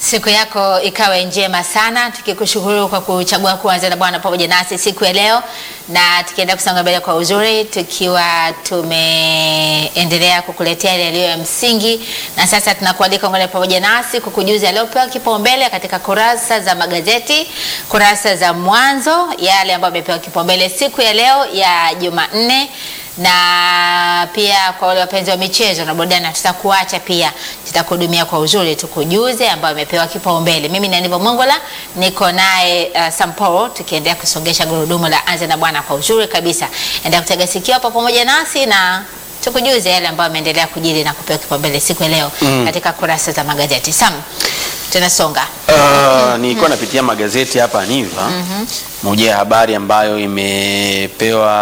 Siku yako ikawe njema sana, tukikushukuru kwa kuchagua kuanza na Bwana pamoja nasi siku ya leo, na tukienda kusonga mbele kwa uzuri, tukiwa tumeendelea kukuletea yale yaliyo ya msingi, na sasa tunakualika ungane pamoja nasi kukujuza yaliyopewa kipaumbele katika kurasa za magazeti, kurasa za mwanzo, yale ambayo yamepewa kipaumbele siku ya leo ya Jumanne na pia kwa wale wapenzi wa michezo na burudani, tutakuacha pia, tutakuhudumia kwa uzuri, tukujuze ambayo amepewa kipaumbele. Mimi ni Aniva Mongola, niko naye uh, Samporo, tukiendelea kusongesha gurudumu la Anza na Bwana kwa uzuri kabisa. Endelea kutega sikio hapo pamoja nasi na tukujuze yale ambayo ameendelea kujiri na kupewa kipaumbele siku ya leo mm. katika kurasa za magazeti. Sam, tunasonga Uh, nilikuwa napitia magazeti hapa Aniva. Moja ya habari ambayo imepewa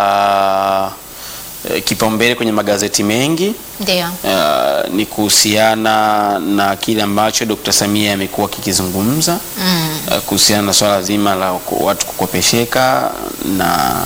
eh, kipaumbele kwenye magazeti mengi ndio. uh, ni kuhusiana na kile ambacho Dr. Samia amekuwa kikizungumza Mm. uh, kuhusiana na swala zima la ku- watu kukopesheka na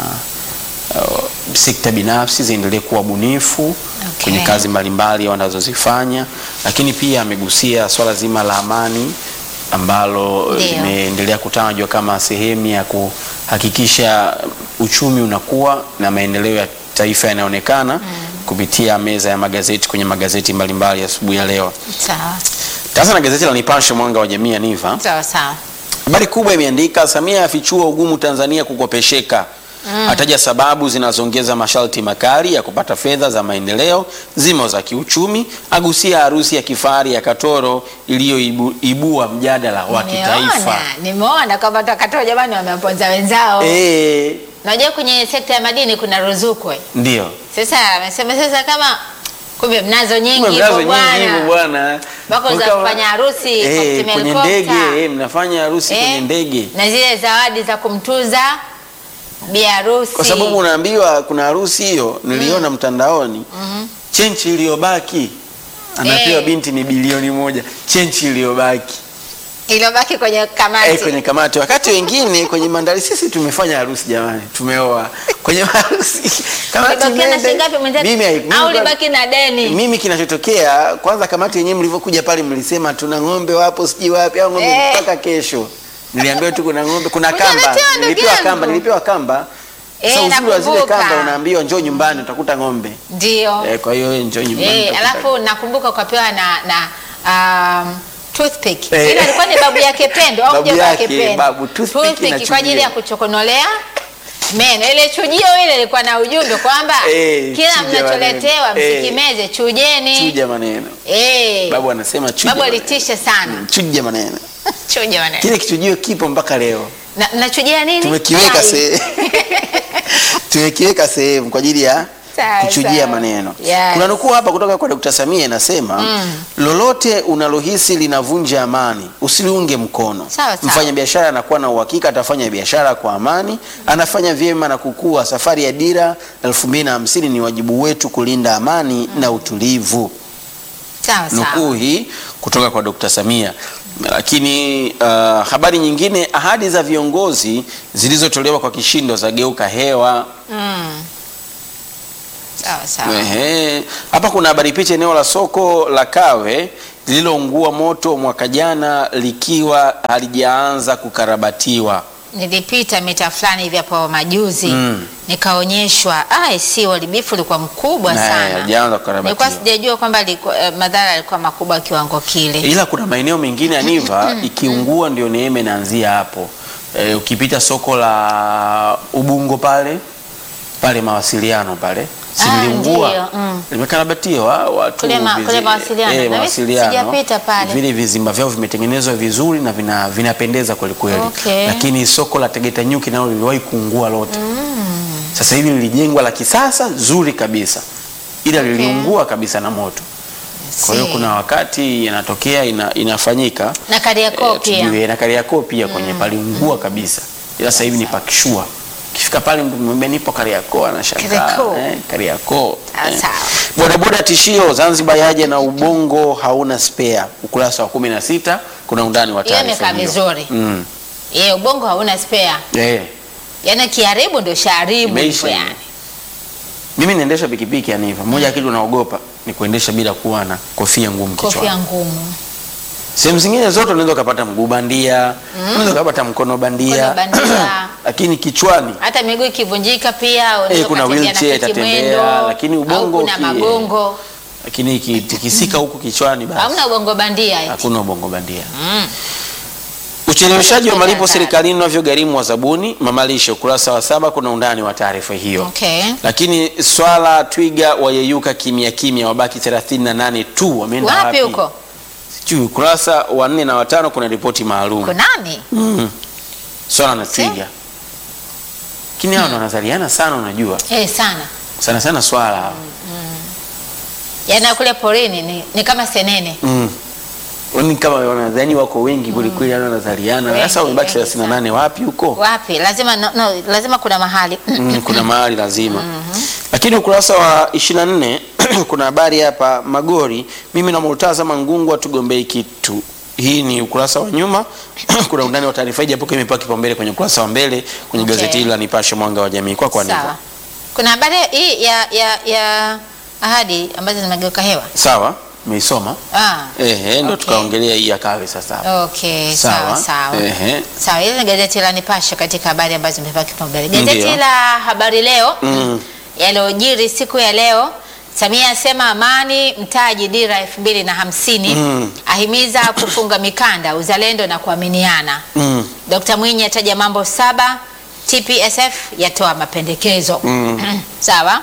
uh, sekta binafsi ziendelee kuwa bunifu Okay. kwenye kazi mbalimbali wanazozifanya, lakini pia amegusia swala zima la amani ambalo Ndio. limeendelea kutajwa kama sehemu ya kuhakikisha uchumi unakuwa na maendeleo ya taifa yanaonekana kupitia meza ya magazeti kwenye magazeti mbalimbali asubuhi ya leo. Sawa Sasa na gazeti la Nipashe mwanga wa jamii ya Niva, sawa sawa. habari kubwa imeandika Samia afichua ugumu Tanzania kukopesheka ataja sababu zinazoongeza masharti makali ya kupata fedha za maendeleo zimo za kiuchumi, agusia harusi ya kifahari ya Katoro iliyoibua mjadala wa kitaifa. Nimeona, nimeona kwamba takatoa jamani, wamewaponza wenzao. Eh, Unajua kwenye sekta ya madini kuna ruzuku. eh. ndio Sasa amesema sasa kama kumbe mnazo nyingi Kumbe mnazo hivyo nyingi hivyo bwana. bwana. Mpaka za Mkawa- kufanya harusi kwa eh, kutumia kwenye helikopta. ndege eh, mnafanya harusi Eh, kwenye ndege Na zile zawadi za kumtuza bi harusi. kwa sababu unaambiwa kuna harusi hiyo niliona mtandaoni chenchi iliyobaki anapewa Eh. binti ni bilioni moja chenchi iliyobaki iliyobaki kwenye kamati. eh, kwenye kamati wakati wengine kwenye mandari sisi tumefanya harusi jamani tumeoa kwenye harusi kamati Ulibakia na imeenda- shilingi ngapi mwenzetu? mimi hai- mimi Au kwa- ulibaki na deni? mimi kinachotokea kwanza kamati yenyewe mlivyokuja pale mlisema tuna ng'ombe wapo sijui wapi au ng'ombe Eh. mpaka kesho niliambiwa tu kuna ng'ombe kuna kamba Utaletewa ndugu nilipewa yangu. kamba nilipewa kamba Eh, sasa uzuri wa zile nakumbuka. kamba unaambiwa njoo nyumbani utakuta ng'ombe Ndio. eh, kwa hiyo wewe njoo nyumbani Eh, utakuta- alafu nakumbuka ukapewa na na um, toothpick. Eh. Ile alikuwa ni babu yake Pendo au Babu mjomba wake yake, Pendo. babu, toothpick na kwa ajili chujio. ya kuchokonolea meno. Ile chujio ile ilikuwa na ujumbe kwamba Eh, kila chuja mnacholetewa maneno. Eh. msikimeze, chujeni. chuja maneno Eh. babu anasema chuja Babu maneno. alitisha sana. Mm, chuja maneno Chuja maneno. kile kichujio kipo mpaka leo Na nachujia nini? tumekiweka Chai. sehemu tumekiweka sehemu kwa ajili ya Sawa, kuchujia sawa. maneno. Yes. Kuna nukuu hapa kutoka kwa Dr. Samia inasema lolote unalohisi linavunja amani usiliunge mkono. Sawa, sawa. Mfanyabiashara anakuwa na uhakika atafanya biashara kwa amani, anafanya vyema na kukua. Safari ya dira 2050 ni wajibu wetu kulinda amani na utulivu. Sawa sawa. Nukuu hii kutoka kwa Dr. Samia. Lakini uh, habari nyingine, ahadi za viongozi zilizotolewa kwa kishindo zageuka hewa. Mm. Sawa sawa. Ehe. Hapa kuna habari picha eneo la soko la Kawe lililoungua moto mwaka jana likiwa halijaanza kukarabatiwa. Nilipita mita fulani hivi hapo majuzi Mm. nikaonyeshwa, ah, si uharibifu ulikuwa mkubwa Na, sana. halijaanza kukarabatiwa. Nilikuwa sijajua kwamba liko- eh, madhara yalikuwa makubwa kiwango kile. Ila kuna maeneo mengine ya Niva ikiungua ndio neema inaanzia hapo. E, ukipita soko la Ubungo pale pale mawasiliano pale Ah, siliungua ndio, mm. limekarabatiwa watu Kule ma- vizi- kule mawasiliano. eh, Na mimi mawasiliano. sijapita pale. vile vizimba vyao vimetengenezwa vizuri na vina, vinapendeza kweli kweli Okay. lakini soko la Tegeta Nyuki nalo liliwahi kuungua lote sasa hivi lilijengwa la kisasa zuri kabisa ila liliungua kabisa na moto kwa hiyo Si. kuna wakati yanatokea ina, inafanyika na Kariakoo Eh, pia. tujue na Kariakoo pia kwenye paliungua kabisa, ila sasa hivi ni pakishua. Ukifika pale mtu mwambie nipo Kariakoo, anashangaa Kariakoo. eh, Kariakoo. Sawa, eh. sawa. Bodaboda tishio, Zanzibar yaje na ubongo hauna spare. Ukurasa wa kumi na sita kuna undani wa Hiyo taarifa imekaa vizuri. Mm. Ye, ubongo hauna spare. Eh. Yaani kiharibu ndio shaharibu Imeisha hivyo hiyo. yani. Mimi naendesha pikipiki yani hivyo. Moja ya kitu naogopa ni kuendesha bila kuwa na kofia ngumu Kofia kichwani. ngumu. Sehemu zingine zote unaweza ukapata mguu bandia, unaweza ukapata mkono bandia, Mkono bandia. lakini kichwani hata miguu ikivunjika pia unaweza Eh, kuna ukatembea na wheelchair kiti itatembea, mwendo, lakini au ubongo kuna uki- magongo lakini ikitikisika huku kichwani basi hamna ubongo bandia eti. hakuna ubongo bandia. Mm. Ucheleweshaji wa Hatari. malipo serikalini unavyogharimu wa zabuni, mamalishe, ukurasa wa saba, kuna undani wa taarifa hiyo. Okay. Lakini swala twiga wayeyuka kimya kimya, wabaki 38 tu, wameenda Wapi wapi huko? Sijui. Ukurasa wa nne na watano kuna ripoti maalum Kunani? mm. swala na twiga, lakini hao ndo wanazaliana sana, unajua Eh, sana. sana sana swala hao. Yaani kule porini ni, ni kama senene. mm. Ni kama wanadhani wako wengi kwelikweli, mm. wanazaliana Wengi, sasa, wamebaki wengi 38 wapi huko? Wapi? Lazima no, no, lazima kuna mahali. Mm, kuna mahali lazima lakini ukurasa wa 24 kuna habari hapa Magori, mimi na Murtaza Mangungu hatugombei kitu. Hii ni ukurasa wa nyuma. kuna undani wa taarifa hii, japokuwa imepewa kipaumbele kwenye ukurasa wa mbele kwenye Okay. gazeti hili la Nipashe Mwanga wa Jamii. Kwa kwa ndivyo Sawa. Kuna habari hii ya ya ya ahadi ambazo zimegeuka hewa. sawa, umeisoma Ah. ehe, ndo Okay. tukaongelea hii ya kawe sasa. Okay, sawa Sawa. sawa. Ehe. Sawa, hili ni gazeti la Nipashe katika habari ambazo zimepewa kipaumbele. Gazeti Ndiyo. la Habari Leo Mm. yaliyojiri siku ya leo. Samia asema amani mtaji dira elfu mbili na hamsini Mm. ahimiza kufunga mikanda uzalendo na kuaminiana. Mm. Dkt. Mwinyi ataja mambo saba, TPSF yatoa mapendekezo. Mm. Sawa.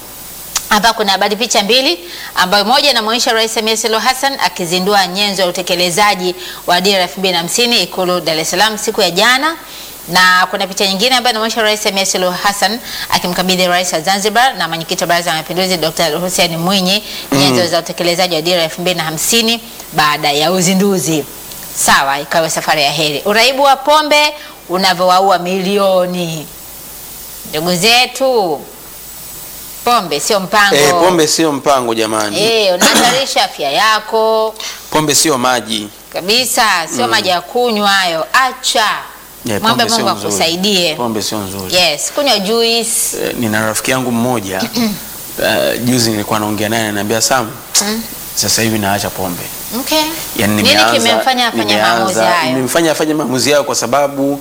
Hapa kuna habari picha mbili ambayo moja inamwonyesha Rais Samia Suluhu Hassan akizindua nyenzo ya utekelezaji wa dira 2050 Ikulu Dar es Salaam siku ya jana, na kuna picha nyingine ambayo inaonyesha Rais Samia Suluhu Hassan akimkabidhi Rais wa Zanzibar na mwenyekiti wa Baraza la Mapinduzi Dr. Hussein Mwinyi nyenzo za utekelezaji wa dira 2050 baada ya uzinduzi. Sawa, ikawa safari ya heri. Uraibu wa pombe unavyowaua milioni. Ndugu zetu, pombe sio mpango. Eh, pombe sio mpango jamani. Eh, unahatarisha afya yako Pombe sio maji. kabisa, sio maji ya kunywa hayo. Acha Eh, mwombe pombe sio Mungu nzuri. akusaidie. Pombe sio nzuri. Yes, kunywa juice. Eh, nina rafiki yangu mmoja uh, juzi nilikuwa naongea naye ananiambia Sam, sasa hivi naacha pombe. Okay. Yaani Nini nimeanza- kimemfanya afanye nimeanza- maamuzi hayo? Nimemfanya afanye maamuzi hayo kwa sababu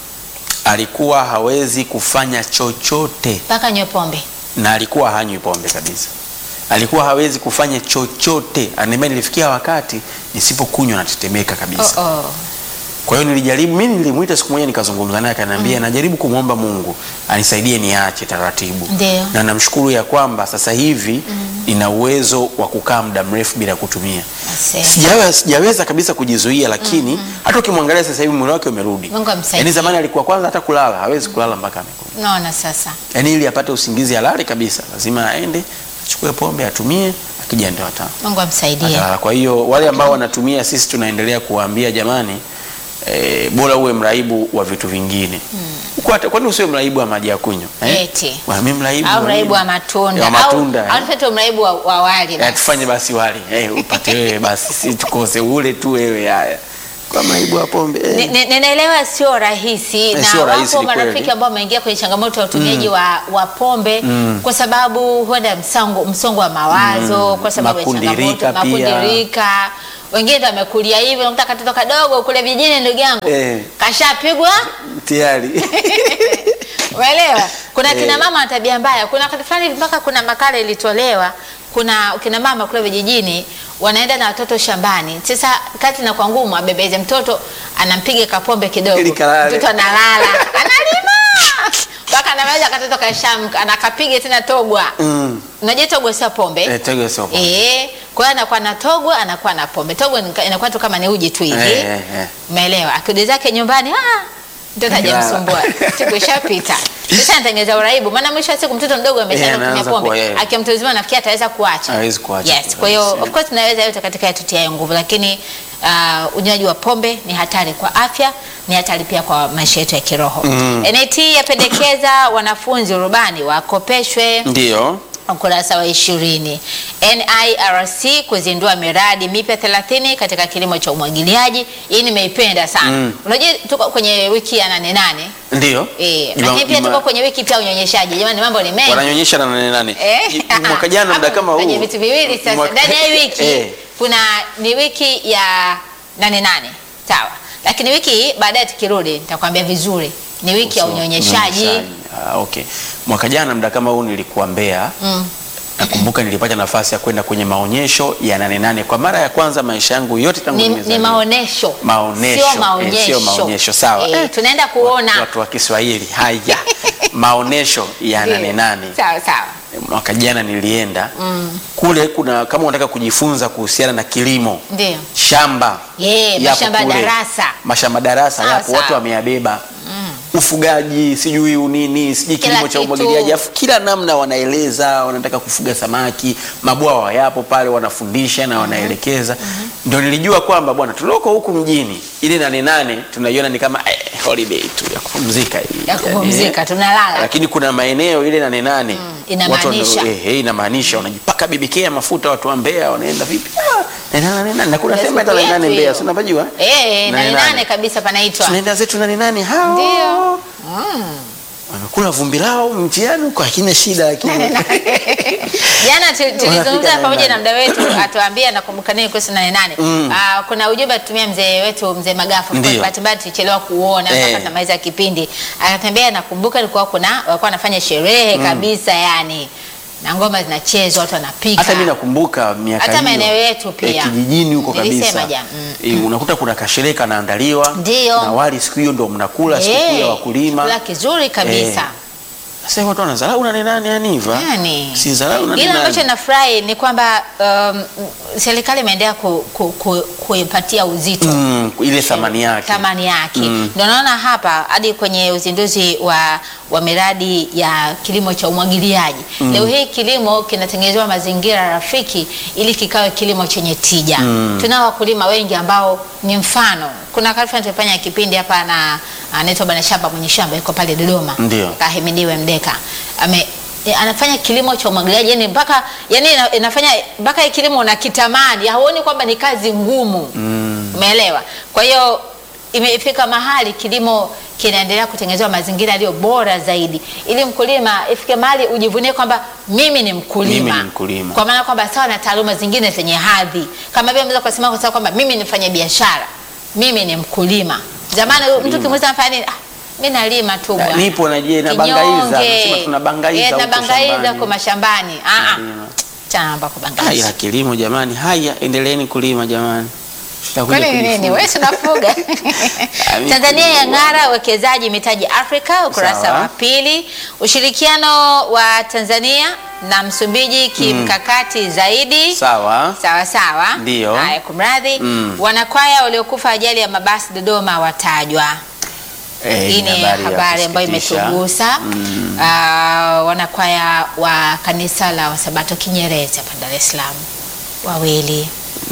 alikuwa hawezi kufanya chochote Mpaka nywe pombe. na alikuwa hanywi pombe kabisa. Alikuwa hawezi kufanya chochote. Ananiambia nilifikia wakati nisipokunywa natetemeka kabisa. Oh, oh. Kwa hiyo nilijaribu, mimi nilimuita siku moja nikazungumza naye akaniambia najaribu kumwomba Mungu anisaidie niache taratibu. Ndio. Na namshukuru ya kwamba sasa hivi nina uwezo wa kukaa muda mrefu bila kutumia. Asante. Sijawe, sijaweza kabisa kujizuia lakini hata ukimwangalia sasa hivi mwili wake umerudi. Mungu amsaidie. Yaani zamani alikuwa kwanza hata kulala hawezi kulala mpaka amekunywa. Naona sasa. Yaani ili apate usingizi halali kabisa lazima aende achukue pombe atumie akija ndio ata Mungu amsaidie. atalala. Kwa hiyo wale ambao wanatumia, sisi tunaendelea kuwaambia jamani, e, bora uwe mraibu wa vitu vingine Uko hata- kwani usiwe mraibu wa maji ya kunywa Eti. Wa, mimi mraibu Au wa mraibu nini? wa matunda. Ya matunda, Au eh. au tufanye mraibu wa, wa wali Eh, basi. tufanye basi wali eh, upate wewe basi, si tukose ule tu wewe. Haya, kwa mraibu wa pombe eh. Ni- ni- Ninaelewa sio rahisi na sio rahisi, wapo ni kweli. marafiki ambao wameingia kwenye changamoto ya utumiaji wa, wa pombe kwa sababu huenda msongo msongo wa mawazo kwa sababu ya Makundirika changamoto pia. makundirika, wengine ndio wamekulia hivyo, unakuta katoto kadogo kule vijijini, ndugu yangu Eh. kashapigwa tayari Umeelewa? Kuna kina Eh. mama wa tabia mbaya. Kuna wakati fulani mpaka kuna makala ilitolewa, kuna kina mama kule vijijini wanaenda na watoto shambani. Sasa kati na kwa ngumu abebeze mtoto, anampiga kapombe kidogo, Ili kalale. mtoto analala, analima mpaka anaweza katoto kashamka, anakapiga tena togwa. mm. Unajua togwa sio pombe eh, tego sio pombe. Eh, kwa hiyo anakuwa na togwa, anakuwa na pombe. Togwa ni- inakuwa tu kama ni uji tu hivi. Eh, eh, eh. Umeelewa? Akirudi zake nyumbani, ah, mtoto hajamsumbua. Siku ishapita. Sasa anatengeneza uraibu. Maana mwisho wa siku mtoto mdogo ameshaanza Eh, kutumia anaanza kuwa pombe. yeye. Akiwa mtu mzima nafikiri ataweza kuacha. Hawezi kuacha. Yes, kwa hiyo Yes, of course tunaweza yote katika yatutia nguvu lakini uh, unywaji wa pombe ni hatari kwa afya, ni hatari pia kwa maisha yetu ya kiroho. NIT yapendekeza wanafunzi urubani wakopeshwe Ndio. ukurasa wa ishirini. NIRC kuzindua miradi mipya 30 katika kilimo cha umwagiliaji. Hii nimeipenda sana. Mm. Unajua tuko kwenye wiki ya nane nane Ndio. eh, Juma- lakini pia Juma- tuko kwenye wiki pia ya unyonyeshaji. Jamani, mambo ni mengi. wananyonyesha na nane nane. Eh, Mwaka jana muda hapo kama huu. kwenye vitu viwili sasa. Mwaka- Ndani ya hii wiki Eh. kuna ni wiki ya nane nane sawa, lakini wiki hii baadaye tukirudi nitakwambia vizuri, ni wiki ya So, unyonyeshaji. Ah, okay. Mwaka jana muda kama huu nilikuwa Mbeya. Mm. Nakumbuka nilipata nafasi ya kwenda kwenye maonyesho ya nane nane kwa mara ya kwanza maisha yangu yote tangu Ni, ni nimezaliwa. maonesho, Maonesho, sio maonyesho. eh, sio maonyesho, sawa. Eh, Eh, tunaenda kuona watu wa Kiswahili haya maonesho ya Ndio. nane nane Sawa sawa. mwaka jana nilienda kule. Kuna kama unataka kujifunza kuhusiana na kilimo Ndio. shamba Yeah, yapo mashamba kule. darasa. mashamba darasa Sawa, yapo, sawa. watu wameyabeba ufugaji sijui unini sijui Kila kilimo cha kitu. umwagiliaji, afu kila namna wanaeleza, wanataka kufuga samaki, mabwawa yapo pale, wanafundisha na wanaelekeza. Ndio nilijua kwamba bwana, tulioko huku mjini ile nane nane tunaiona ni kama eh, holiday tu ya kupumzika hii. Ya kupumzika, Eh, tunalala. lakini kuna maeneo ile nane nane inamaanisha. watu wana- eh, eh, inamaanisha wanajipaka bibikea mafuta watu wa Mbeya wanaenda vipi? Ah, nane nane nane na kuna Ndio sema hata siku nane nane yetu Mbeya, hiyo. si unapajua? Eh, nane Nane nane nane. kabisa panaitwa. Tunaenda zetu nane nane hao. Ndio. Wamekula vumbi lao mtihani huko hakina shida lakini Jana tu- tulizungumza Wanafika pamoja nane na mda wetu atuambia nakumbuka nini kuhusu nane nane. Ah, kuna ujumbe tutumia mzee wetu mzee Magafu. Ndio. Kwa bahati mbaya tulichelewa kuona Eh. mpaka tunamaliza kipindi. Akatembea nakumbuka ilikuwa kuna walikuwa wanafanya sherehe kabisa yani. Na ngoma zinachezwa watu wanapika. hata mimi nakumbuka miaka Hata hiyo, maeneo yetu pia. eh, kijijini huko Nilisema kabisa jana, mm. Eh, unakuta kuna kasherehe kanaandaliwa Ndio. na wali siku hiyo ndo mnakula sikukuu ya Eh, wakulima chakula kizuri kabisa. Eh. Sasa watu wanadharau nane nane Haniva. Yani, Si dharau nane Ila nane. ambacho nafurahi ni kwamba um, serikali imeendelea ku, ku, ku, kuipatia uzito Mm, ile thamani yake. thamani yake. Mm. Ndio naona hapa hadi kwenye uzinduzi wa, wa miradi ya kilimo cha umwagiliaji leo hii kilimo kinatengenezewa mazingira rafiki ili kikawe kilimo chenye tija. Tunao wakulima wengi ambao ni mfano. Kuna karifa tulifanya kipindi hapa na anaitwa Bwana Shamba mwenye shamba yuko pale Dodoma. Ndio. Kahimidiwe Mdeka ame e, anafanya kilimo cha umwagiliaji yani mpaka yani ina- inafanya mpaka hii kilimo unakitamani, hauoni kwamba ni kazi ngumu. Umeelewa? Kwa hiyo imefika mahali kilimo kinaendelea kutengenezewa mazingira yaliyo bora zaidi, ili mkulima ifike mahali ujivunie kwamba mimi ni mkulima, Mimi ni mkulima. kwa maana kwamba sawa na taaluma zingine zenye hadhi, kama vile unaweza kusema kwa sababu kwamba mimi ni mfanya biashara, mimi ni mkulima. Zamani mtu kimuuliza anafanya nini? Ah, mimi nalima tu Na- bwana. nipo na je, nabangaiza. Kinyonge. Nasema tunabangaiza Eh, huko tunabangaiza shambani. huko mashambani. Ah ah. Nalima. Chana mambo ya Ah, kubangaiza. ila kilimo jamani, haya endeleeni kulima jamani. Tutakuja Kwani ni nini? kujifunza. Wewe si unafuga. Mimi Tanzania kilimo. yang'ara uwekezaji mitaji Afrika, ukurasa Sawa. wa pili. Ushirikiano wa Tanzania na Msumbiji kimkakati zaidi. Sawa. Sawa sawa. Ndio. Haya, kumradhi. Mm. Wanakwaya waliokufa ajali ya mabasi Dodoma watajwa. Eh, Hii ni ya habari ambayo kusikitisha. imetugusa. Mm. Ah, wanakwaya wa kanisa la Wasabato Kinyerezi hapa Dar es Salaam wawili.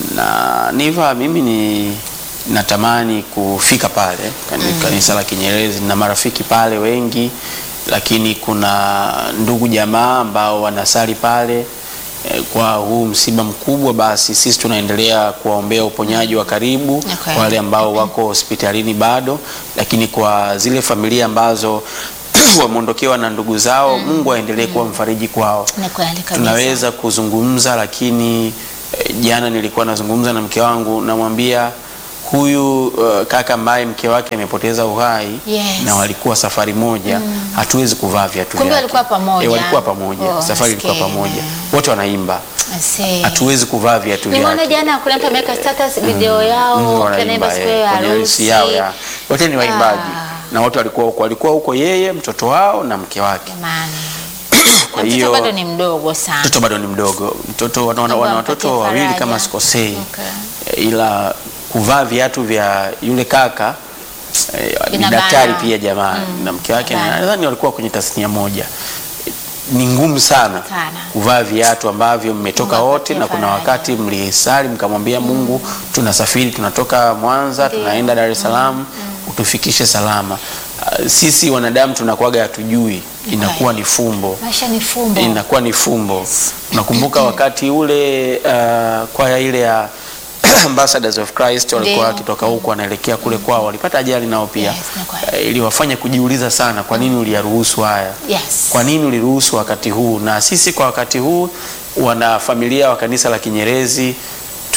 na niva mimi ni natamani kufika pale kani- kanisa la Kinyerezi na marafiki pale wengi, lakini kuna ndugu jamaa ambao wanasali pale eh, kwa huu msiba mkubwa, basi sisi tunaendelea kuwaombea uponyaji wa karibu Okay. kwa wale ambao wako hospitalini bado, lakini kwa zile familia ambazo wameondokewa na ndugu zao, Mungu aendelee kuwa mfariji kwao Ni kweli kabisa. tunaweza kuzungumza lakini eh, jana nilikuwa nazungumza na mke wangu namwambia huyu uh, kaka ambaye mke wake amepoteza uhai Yes. na walikuwa safari moja hatuwezi kuvaa viatu Kumbe vyake. walikuwa pamoja. Eh, walikuwa pamoja Oh, safari ilikuwa maskini. pamoja wote wanaimba I see. hatuwezi kuvaa viatu Nimeona vyake jana kuna mtu ameweka status video yao Mm, wakiwa wanaimba naimba siku eh, ya kwenye harusi harusi. yao ya wote ni waimbaji Ah. na wote walikuwa huko walikuwa huko yeye mtoto wao na mke wake Jamani. kwa Mtoto hiyo bado ni mdogo sana. mtoto bado ni mdogo mtoto wana, wana, Mungu wana ampatie watoto wawili faraja. kama sikosei Okay. Eh, ila kuvaa viatu vya yule kaka eh, ni Inabana. daktari pia jamaa na mke wake na- Inabana. nadhani walikuwa kwenye tasnia moja Eh, ni ngumu sana, Sana. kuvaa viatu ambavyo mmetoka Mungu wote na apatie kuna faraja. wakati mlisali mkamwambia Mungu tunasafiri tunatoka Mwanza Ndio. tunaenda Dar es Salaam utufikishe salama Ah, sisi wanadamu tunakuwaga hatujui inakuwa ni fumbo Maisha ni fumbo. inakuwa ni fumbo. Nakumbuka wakati ule uh, kwaya ile ya Ambassadors of Christ walikuwa Ndio. wakitoka huku wanaelekea kule kwao, walipata ajali nao pia Yes, ni kweli. uh, iliwafanya kujiuliza sana, kwa nini uliyaruhusu haya? Yes. Kwa nini uliruhusu wakati huu? Na sisi kwa wakati huu, wana familia wa kanisa la Kinyerezi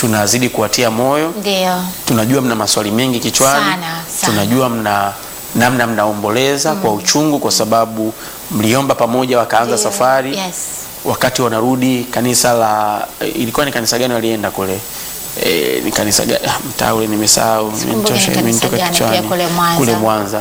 tunazidi kuwatia moyo Ndio. tunajua mna maswali mengi kichwani Sana, sana. tunajua mna namna mnaomboleza kwa uchungu kwa sababu mliomba pamoja wakaanza Ndio. safari Yes. wakati wanarudi kanisa la ilikuwa ni kanisa gani walienda kule e, ni kanisa gani ah, mtaa ule nimesahau Sikumbuki imenitosha ni kanisa imenitoka gani, kichwani pia kule Mwanza. kule Mwanza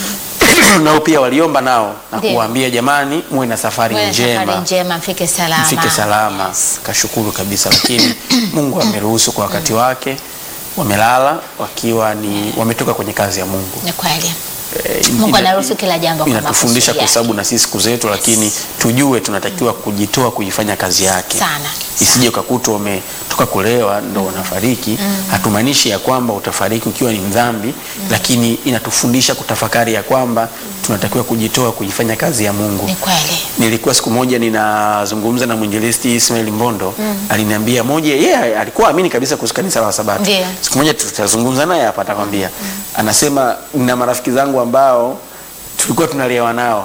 nao pia waliomba nao na Ndio. kuwaambia jamani muwe na safari Wewe njema Safari njema mfike salama. mfike salama Yes. kashukuru kabisa lakini Mungu ameruhusu kwa wakati wake wamelala wakiwa ni wametoka kwenye kazi ya Mungu Ni kweli. Eh, Mungu ina- anaruhusu kila jambo kwa inatufundisha makusudi kwa yake. sababu na sisi siku zetu lakini tujue tunatakiwa kujitoa kuifanya kazi yake Sana. isije ukakutwa umetoka kulewa ndo unafariki hatumaanishi ya kwamba utafariki ukiwa ni mdhambi lakini inatufundisha kutafakari ya kwamba tunatakiwa kujitoa kuifanya kazi ya Mungu Ni kweli. nilikuwa siku moja ninazungumza na mwinjilisti Ismail Mbondo aliniambia moja yeye yeah, alikuwa amini kabisa kuhusu kanisa la Sabato Ndiyo. siku moja tutazungumza naye hapa atakwambia anasema na marafiki zangu ambao tulikuwa tunalewa nao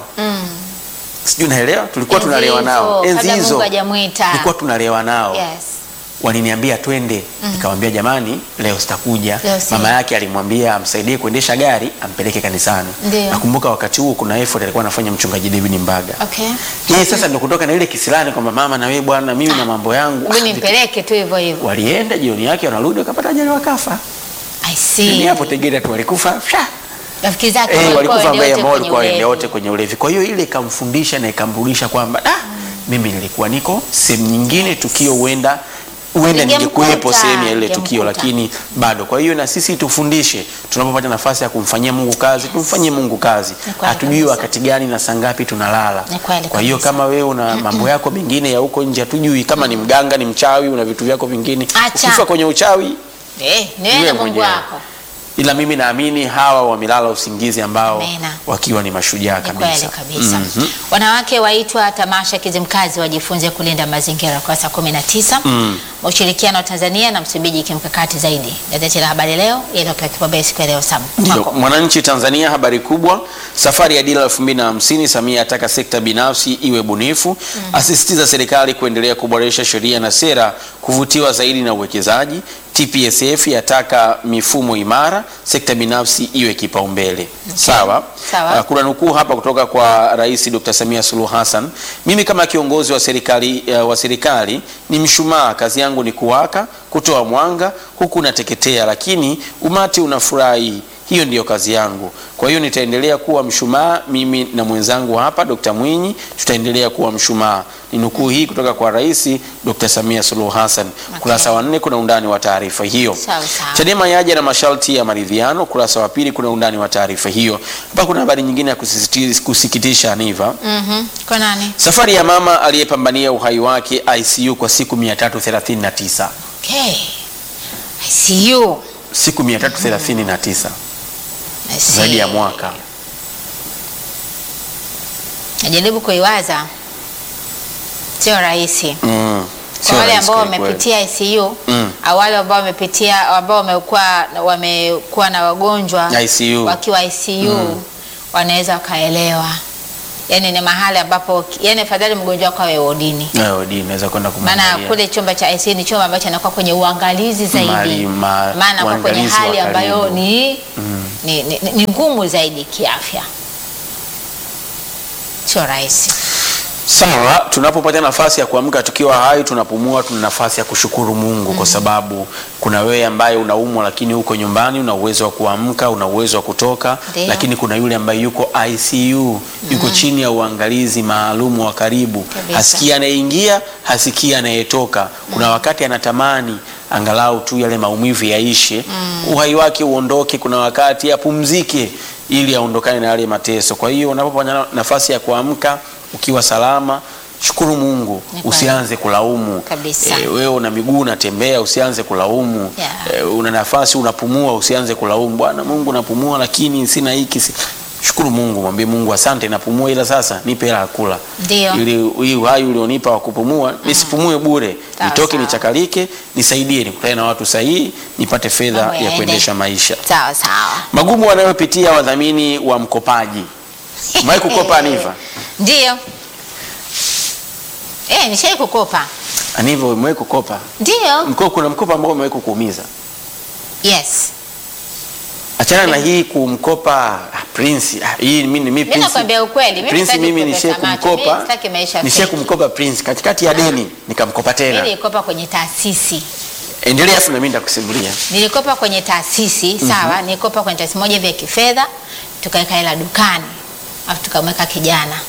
sijui naelewa tulikuwa Enzi tunalewa nao hizo, enzi kabla hizo Mungu hajamuita. tulikuwa tunalewa nao Yes. waliniambia twende nikamwambia jamani leo sitakuja Leo si- mama yake alimwambia amsaidie kuendesha gari ampeleke kanisani Ndiyo. nakumbuka wakati huo kuna effort alikuwa anafanya mchungaji David Mbaga Okay. yeye sasa ndo kutoka na ile kisilani kwamba mama na wewe bwana mimi na mambo yangu Hebu Ah, nimpeleke tu hivyo hivyo. walienda jioni yake wanarudi wakapata ajali wakafa I ni see. hapo Tegeta tu walikufa Sha! Rafiki zake eh, walikuwa walikufa waende mbaya wote ambao kwenye walikuwa waende ulevi. wote kwenye ulevi kwa hiyo ile ikamfundisha na ikamrudisha kwamba ah, mimi nilikuwa niko sehemu nyingine tukio huenda huenda Ningemkuta, ningekuwepo sehemu ya ile tukio ningemkuta. lakini bado kwa hiyo na sisi tufundishe tunapopata nafasi ya kumfanyia Mungu kazi tumfanyie Mungu kazi Ni kweli hatujui kabisa. wakati gani na saa ngapi tunalala Ni kweli kwa hiyo kabisa. kama wewe una mambo yako mengine ya huko nje hatujui kama ni mganga ni mchawi una vitu vyako vingine Acha. ukifa kwenye uchawi Eh, ni wewe Wewe na Mungu mwenyewe. wako. ila mimi naamini hawa wamelala usingizi ambao Amina. wakiwa ni mashujaa Ni kweli kabisa kabisa. Mhm. Wanawake waitwa tamasha Kizimkazi wajifunze kulinda mazingira kwa saa 19. Mm. Ushirikiano wa Tanzania na Msumbiji kimkakati zaidi. Gazeti la Habari Leo iliyopewa kipaumbele siku ya leo Sam. Ndio, Kwako. Mwananchi Tanzania, habari kubwa, safari ya dira 2050. Samia ataka sekta binafsi iwe bunifu, asisitiza serikali kuendelea kuboresha sheria na sera kuvutiwa zaidi na uwekezaji. TPSF yataka mifumo imara, sekta binafsi iwe kipaumbele. Sawa. Sawa. Ah, kuna nukuu hapa kutoka kwa Rais Dr. Samia Suluhu Hassan. Mimi kama kiongozi wa serikali, uh, wa serikali ni mshumaa, kazi yangu ni kuwaka, kutoa mwanga huku nateketea, lakini umati unafurahi. Hiyo ndiyo kazi yangu. Kwa hiyo nitaendelea kuwa mshumaa, mimi na mwenzangu hapa Dr. Mwinyi tutaendelea kuwa mshumaa. Ni nukuu hii kutoka kwa Rais Dr. Samia Suluhu Hassan. Kurasa wa nne kuna undani wa taarifa hiyo. Sawa, sawa. Chadema yaja na masharti ya maridhiano. Kurasa wa pili kuna undani wa taarifa hiyo. Hapa kuna habari nyingine ya kusisitiza- kusikitisha Aniva. Mhm. Kwa nani? Safari ya mama aliyepambania uhai wake ICU kwa siku 339. Okay. I see you. Siku 339 I see. zaidi ya mwaka. Najaribu kuiwaza. Sio rahisi. Mm. Sio Kwa wale rahisi ambao kweli kweli. wamepitia ICU Mm. au wale ambao wamepitia ambao wamekuwa wamekuwa na wagonjwa ICU. wakiwa ICU wanaweza wakaelewa. Yaani ni mahali ambapo yani afadhali mgonjwa wako awe wodini. Nayo di naweza kwenda Maana kumwangalia. kule chumba cha ICU ni chumba ambacho anakuwa kwenye uangalizi zaidi. Mali- ma- Maana kwa kwenye uangalizi wa hali ambayo karibu. ni, ni, ni, ni, ni ngumu zaidi kiafya. Sio rahisi. Sawa, tunapopata nafasi ya kuamka tukiwa hai, tunapumua, tuna nafasi ya kushukuru Mungu kwa sababu kuna wewe ambaye unaumwa lakini uko nyumbani, una uwezo wa kuamka, una uwezo wa kutoka, Ndio. lakini kuna yule ambaye yuko ICU, yuko chini ya uangalizi maalumu wa karibu, Kabisa. hasikii anayeingia, hasikii anayetoka. Kuna wakati anatamani angalau tu yale maumivu yaishe, uhai wake uondoke, kuna wakati apumzike ili aondokane na yale mateso. Kwa hiyo unapopata nafasi ya kuamka ukiwa salama, shukuru Mungu, Ni kweli. usianze kulaumu. Kabisa. Eh, wewe una miguu unatembea, usianze kulaumu. Yeah. Eh, una nafasi unapumua, usianze kulaumu. Bwana Mungu, napumua lakini sina hiki. si-" Shukuru Mungu, mwambie Mungu asante, napumua, ila sasa nipe hela ya kula Ndio. ili hii uhai ulionipa wa kupumua nisipumue bure, Sawa, nitoke sawa. nichakalike, nisaidie, nikutane na watu sahihi, nipate fedha Mambo ya yaende. kuendesha maisha. Sawa sawa. Magumu wanayopitia wadhamini wa mkopaji. Umewahi kukopa Aniva? Ndio. Eh, nishai kukopa. Anivyo umewahi kukopa? Ndio. Mko kuna mkopo ambao umewahi kukuumiza? Yes. Achana na hii kumkopa ah, Prince. Ah, hii mimi mimi Mimi nakwambia ukweli, mimi Prince sitaki mimi kupepesa nishe macho, kumkopa. mimi sitaki maisha Nishe fake. kumkopa Prince katikati ya deni nikamkopa Mimi tena. nilikopa kwenye taasisi. Endelea afu na mimi nitakusimulia. Nilikopa kwenye taasisi, sawa? Nilikopa kwenye taasisi moja vya kifedha, tukaweka hela dukani. Alafu tukamweka kijana.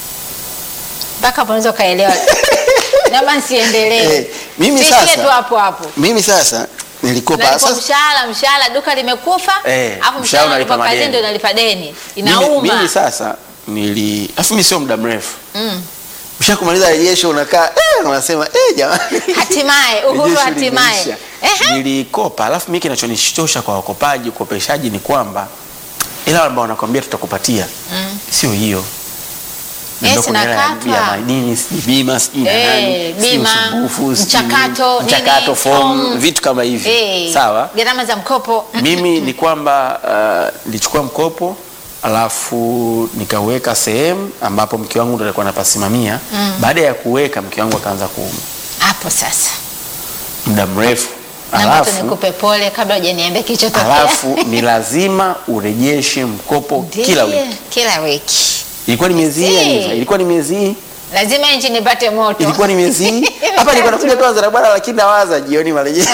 Mpaka hapo unaweza kaelewa. Naomba nisiendelee. Eh, mimi Tuishie sasa- tu hapo hapo. Mimi sasa nilikopa Unalipa sasa mshahara, mshahara duka limekufa, Eh, alafu mshahara mshahara unalipa unalipa kazini madeni. ndio unalipa deni. mimi, Inauma. mimi sasa nili afu mimi sio muda mrefu. Mm. Ushakumaliza rejesho unakaa eh, unasema eh, jamani. Hatimaye uhuru Rejesho hatimaye. limeisha. Ehe. Nilikopa, alafu mimi kinachonishitosha kwa wakopaji, ukopeshaji ni kwamba ila ambao wanakwambia tutakupatia Mm. sio hiyo. Na Yes, ndio kuna hela ya- inakatwa. ya madini, sijui bima, sijui na Eh, nani, sijui bima, usumbufu, sijui mchakato, nini, mchakato, nini, form, form. vitu kama hivi. Eh, Sawa. Gharama za mkopo. Mimi ni kwamba uh, nilichukua mkopo alafu nikaweka sehemu ambapo mke wangu ndo alikuwa anapasimamia. Baada ya kuweka mke wangu akaanza kuuma Hapo sasa. muda mrefu, Naomba tu alafu nikupe pole kabla hujaniambia kilichotokea. alafu ni lazima urejeshe mkopo Ndiyo, kila wiki. Kila wiki. Ilikuwa ni miezi hii, Si. Aniva? ilikuwa ni miezi hii, Lazima injini ipate moto. ilikuwa ni miezi hii. Hapa nilikuwa nakuja tu anza bwana, lakini nawaza jioni marejesho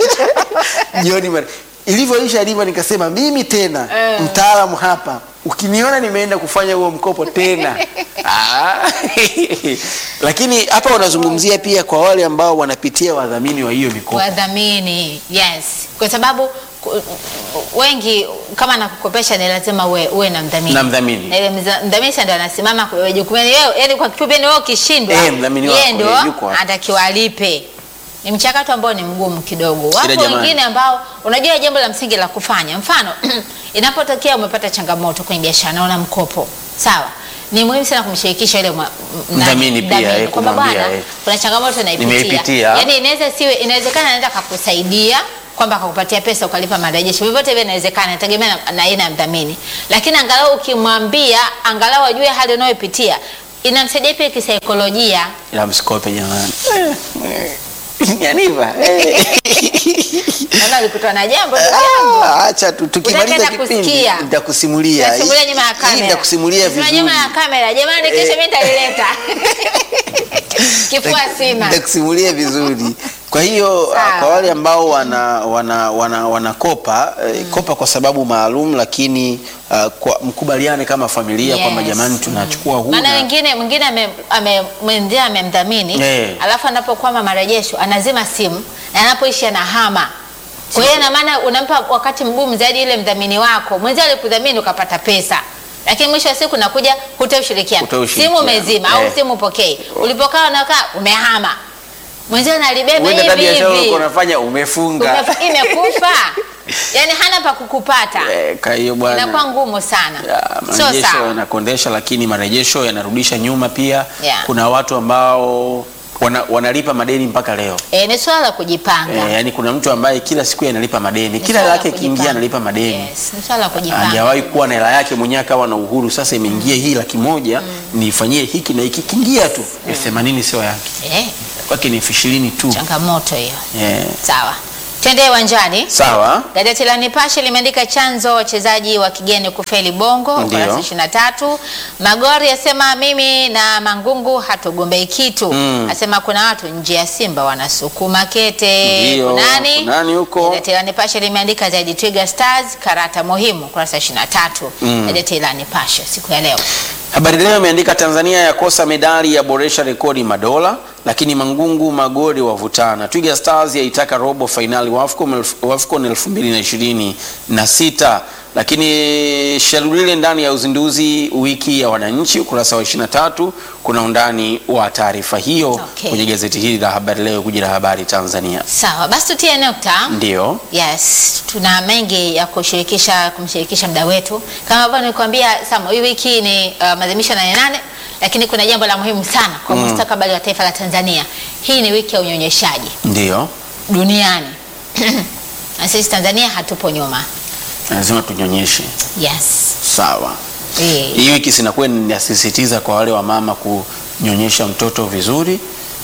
jioni mare ilivyoisha ilivyo, nikasema mimi tena Eh. mtaalamu hapa, ukiniona nimeenda kufanya huo mkopo tena Ah. lakini hapa wanazungumzia pia kwa wale ambao wanapitia wadhamini wa hiyo mikopo Wadhamini. Yes. Kwa sababu ku- wengi kama nakukopesha ni lazima uwe, uwe na mdhamini. Na mdhamini. Na ile mza- mdhamini sasa ndio anasimama kwa jukumu. Yaani wewe, yaani kwa kifupi yani wewe ukishindwa, Eh, mdhamini yeye wako, ndio yeye yuko hapo. anatakiwa alipe. Ni mchakato ambao ni mgumu kidogo. Wapo jamani. wengine ambao unajua jambo la msingi la kufanya. Mfano, inapotokea umepata changamoto kwenye biashara na una mkopo. Sawa. Ni muhimu sana kumshirikisha yule mwa- m- Mdhamini pia, mdhamini. eh, Kwamba kumwambia, bwana, eh. kuna changamoto naipitia. Nimeipitia. Yaani inaweza siwe inawezekana anaweza akakusaidia kwamba akakupatia pesa ukalipa marejesho. Vyovyote vile inawezekana, inategemea na- na aina ya mdhamini. Lakini angalau ukimwambia, angalau ajue hali unayopitia, inamsaidia pia kisaikolojia. ila msikope jamani Yaniva, eh. Naona ulikutana na jambo ndugu yangu. Ah, acha tu tukimaliza Utapenda kipindi kusikia. nitakusimulia Nasimulia nyuma ya Hii kamera. nitakusimulia Nasimulia vizuri nyuma ya kamera. Jamani, kesho Eh. mimi nitalileta. Kifua sina. nitakusimulia vizuri kwa hiyo Sawa. ah, kwa wale ambao wana wana wana wanakopa eh, kopa kwa sababu maalum lakini ah, kwa mkubaliane kama familia Yes. kwamba jamani tunachukua huu Maana na- wengine mwingine ame- ame- mwenzia amemdhamini Eh. alafu anapokwama marejesho anazima simu na anapoishi anahama. Kwa hiyo ina maana unampa wakati mgumu zaidi ile mdhamini wako. Mwenzia alikudhamini ukapata pesa. Lakini mwisho wa siku nakuja hutoa ushirikiano. Hutoa ushirikiano. Simu umezima au Eh. simu upokei. Ulipokaa unakaa umehama. Mwenzia analibeba Huenda hata hivi biashara hivi. ulikuwa unafanya umefunga Umefa- Imekufa. Yaani hana pa kukupata. Eh, kwa hiyo bwana Inakuwa ngumu sana. Ya, Sio marejesho sawa. yanakondesha lakini marejesho yanarudisha nyuma pia Yeah. kuna watu ambao wana, wanalipa madeni mpaka leo E, ni swala la kujipanga. e, yani kuna mtu ambaye kila siku analipa madeni Ni kila swala hela la yake ikiingia kujipanga. analipa madeni Yes, ni swala la kujipanga. hajawahi kuwa na hela yake mwenyewe akawa na uhuru sasa imeingia hii laki moja nifanyie hiki na hiki kiingia tu elfu themanini sio yake Eh, kwake ni elfu ishirini tu changamoto hiyo. Eh, Sawa, twende uwanjani. sawa Gazeti la Nipashe limeandika chanzo wachezaji wa kigeni kufeli Bongo, Ndio. ukurasa 23. Magori asema mimi na Mangungu hatugombei kitu. Mm. Asema kuna watu nje ya Simba wanasukuma kete. Ndio, Kunani? kunani huko? Gazeti la Nipashe limeandika zaidi Twiga Stars karata muhimu, ukurasa 23. Mm. Gazeti la Nipashe siku ya leo. Habari Leo imeandika Tanzania yakosa medali ya boresha rekodi madola, lakini Mangungu Magori wavutana. Twiga Stars yaitaka robo fainali wa AFCON elfu- wa AFCON 2026 lakini Shalulile ndani ya uzinduzi wiki ya wananchi, ukurasa wa 23 kuna undani wa taarifa hiyo Okay. kwenye gazeti hili la Habari Leo, guji la habari Tanzania. Sawa, basi tutie nukta. Ndio Yes, tuna mengi ya kushirikisha kumshirikisha mda wetu. Kama ambavyo nilikwambia Samo, hii wiki ni uh, maadhimisho ya nane nane, lakini kuna jambo la muhimu sana kwa Mm. mustakabali wa taifa la Tanzania. Hii ni wiki ya unyonyeshaji ndio, duniani na sisi Tanzania hatupo nyuma. lazima tunyonyeshe. Yes. Sawa. Eh, Hii wiki sinakuwa ninasisitiza kwa wale wa mama kunyonyesha mtoto vizuri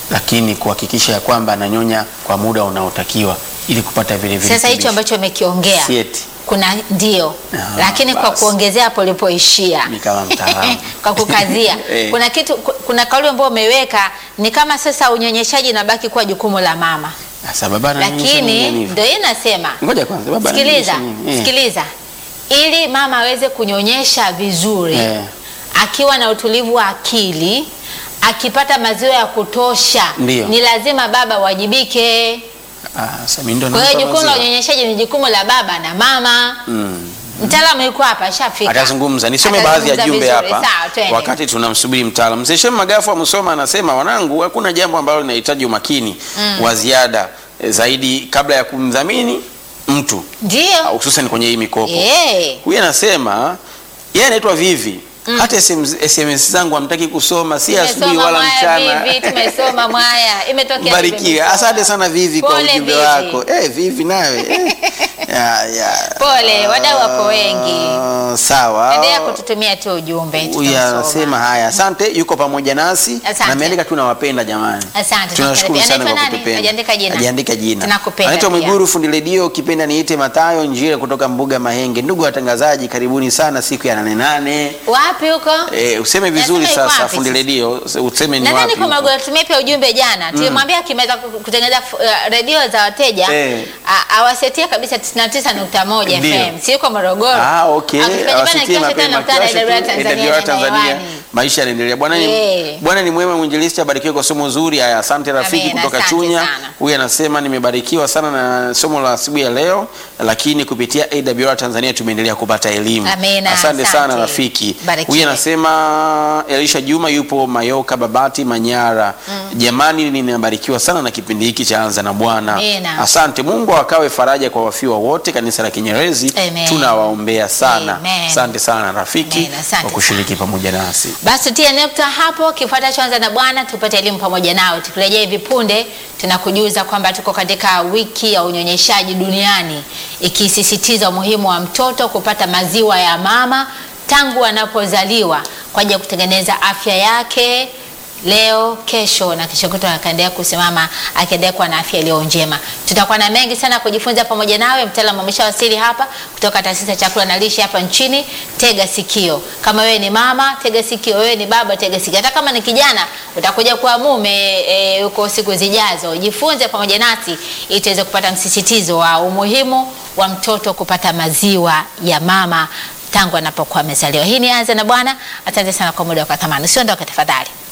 lakini kuhakikisha ya kwamba ananyonya kwa muda unaotakiwa ili kupata vile vile. Sasa hicho ambacho umekiongea sieti kuna ndio, Ah, lakini kwa basi. kuongezea hapo ulipoishia ni kama mtaalamu kwa kukazia Eh. kuna kitu ku- kuna kauli ambayo umeweka ni kama sasa unyonyeshaji nabaki kuwa jukumu la mama, Sasa baba ananyonyesha nini lakini hivyo? ndio hii nasema Ngoja kwanza baba sikiliza, ananyonyesha nini? Eh. sikiliza, ili mama aweze kunyonyesha vizuri Eh. akiwa na utulivu wa akili, akipata maziwa ya kutosha, Ndio. ni lazima baba wajibike. Ah, sasa mimi ndo Kwa hiyo nampa jukumu la maziwa. unyonyeshaji ni jukumu la baba na mama. Mm. Mtaalamu yuko hapa, ashafika. atazungumza nisome baadhi ya Atazungumza jumbe vizuri. hapa Sawa, twende. wakati tunamsubiri mtaalamu mzee Shem Magafu wa Musoma anasema wanangu hakuna jambo ambalo linahitaji umakini wa ziada eh, zaidi kabla ya kumdhamini mtu Ndio. hususan kwenye hii mikopo Eh. huyu anasema yeye anaitwa Vivi hata SMS, SMS zangu hamtaki kusoma si asubuhi Tumesoma wala mwaya mchana Vivi, tumesoma mwaya. Imetokea Barikiwe. tumesoma. Asante sana Vivi kwa Pole, ujumbe Vivi. wako. Eh, Vivi nawe. Eh. Ya, ya. Pole, wadau wako wengi. Ah, Sawa. Endelea kututumia tu ujumbe. Huyu tutasoma. anasema haya, asante, yuko pamoja nasi Asante. na ameandika tu nawapenda jamani. Asante, Tunashukuru tunakaribia. sana kwa Anaitwa nani? kutupenda. Hajaandika jina. Hajaandika jina. Tunakupenda Anaitwa pia. Mwiguru fundi redio, kipenda niite Matayo Njire kutoka Mbuga Mahenge. Ndugu watangazaji, karibuni sana siku ya nane nane. Wapi huko? Eh, useme vizuri Nasema yuko sasa wapi fundi sasa? redio, useme ni Nadhani wapi. kwa huko. Magolo tumie pia ujumbe jana. Tulimwambia akimaliza ku- kutengeneza uh, redio za wateja Eh. a- awasetie kabisa 99.1 Ndio. FM. Si yuko Morogoro. Ah, okay. Akifanya bana Awasikie kiwasha mapema. tena mtandao Kiwasha tu, AWR Tanzania AWR Tanzania. hewani. Maisha yanaendelea. Bwana ni Eh. Bwana ni mwema mwinjilisti abarikiwe kwa somo zuri. Haya, asante rafiki Amen, kutoka asante Chunya. sana. Huyu anasema nimebarikiwa sana na somo la asubuhi ya leo, lakini kupitia AWR Tanzania tumeendelea kupata elimu. Amen, Asante asante. sana rafiki. Barikiwe. Huyu anasema Elisha Juma yupo Mayoka Babati Manyara. Jamani, ninabarikiwa sana na kipindi hiki cha Anza na Bwana. Amen. Asante. Mungu akawe faraja kwa wafiwa wote kanisa la Kinyerezi. Amen. Tunawaombea sana. Amen. Asante sana rafiki Amen, asante kwa kushiriki pamoja nasi. Basi tutie nukta hapo, kifuata chanza na Bwana, tupate elimu pamoja nao. Tukirejea hivi punde, tunakujuza kwamba tuko katika wiki ya unyonyeshaji duniani, ikisisitiza umuhimu wa mtoto kupata maziwa ya mama tangu anapozaliwa kwa ajili ya kutengeneza afya yake leo, kesho na kesho kutwa, akaendelea kusimama akiendelea kuwa na afya iliyo njema. Tutakuwa na mengi sana kujifunza pamoja nawe. Mtaalamu ameshawasili hapa kutoka taasisi ya chakula na lishe hapa nchini. Tega sikio, kama wewe ni mama, tega sikio. Wewe ni baba, tega sikio. Hata kama ni kijana, utakuja kuwa mume e, huko siku zijazo. Jifunze pamoja nasi ili tuweze kupata msisitizo wa umuhimu wa mtoto kupata maziwa ya mama tangu anapokuwa amezaliwa. Hii ni Anza na Bwana. Asante sana kwa muda wa thamani. Usiondoke tafadhali.